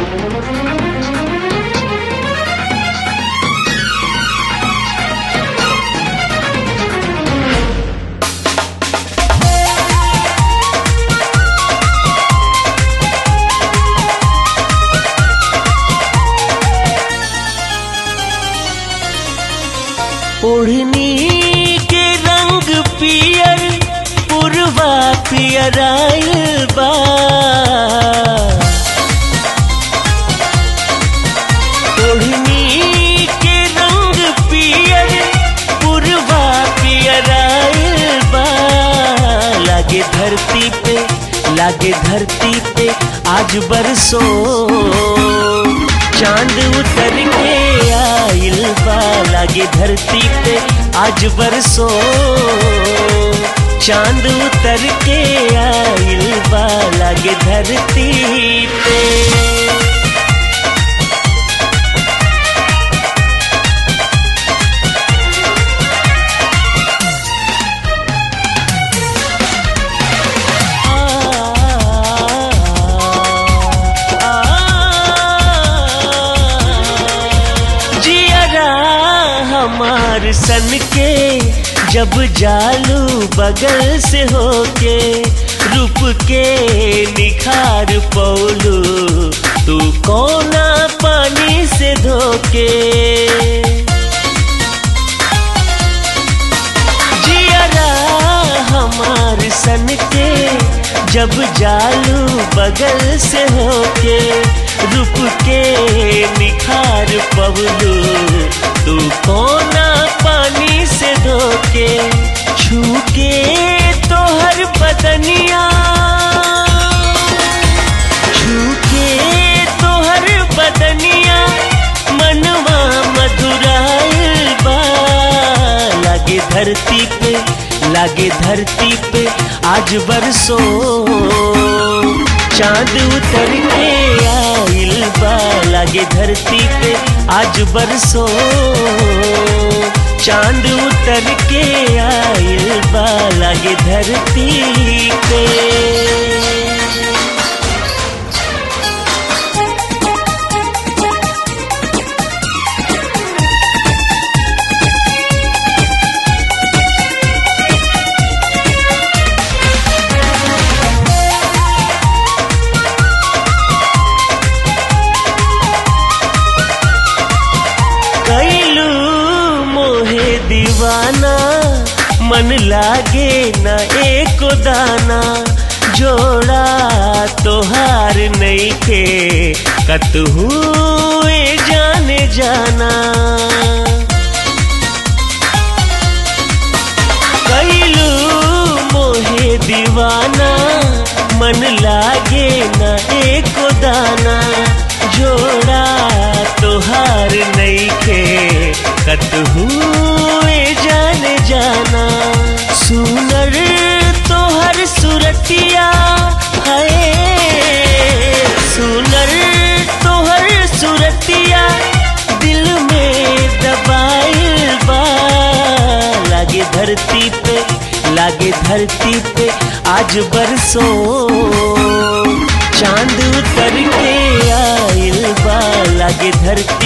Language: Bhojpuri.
ओढ़नी के रंग पियर पुरवा पियर आइल बा ओढ़नी के रंग पियर पुरवा पियर आइल बा लागे धरती पे लागे धरती पे आज बरसो चांद उतर के आइल बा लागे धरती पे आज बरसो चांद उतर के आइल बा लागे धरती पे जियरा हमार सन के जब जालू बगल से होके रूप के निखार पौलू तू कोना पानी से धोके जियरा हमार सन के जब जालू बगल से होके रूप के निखार पवलू तू कोना पानी से धोके छूके तो हर बदनिया छूके तो हर बदनिया मनवा मधुराइल बा लागे धरती पे लागे धरती पे आज बरसो चांद उतर के आइल बा लागे धरती पे आज बरसो चांद उतर के आइल बा लागे धरती पे कैलू मोहे दीवाना मन लागे न एको दाना जोड़ा तोहार नहीं के कतहू ए जाने जाना कैलू मोहे दीवाना मन लागे न एको दाना जोड़ा तोहार नहीं के कतहू ए जाने जाना सुनर तोहर सुरतिया है सुनर तोहर सुरतिया दिल में दबाइल बा लागे धरती पे लागे धरती पे आज बरसो चांद उतर के आइल बा लागे धरती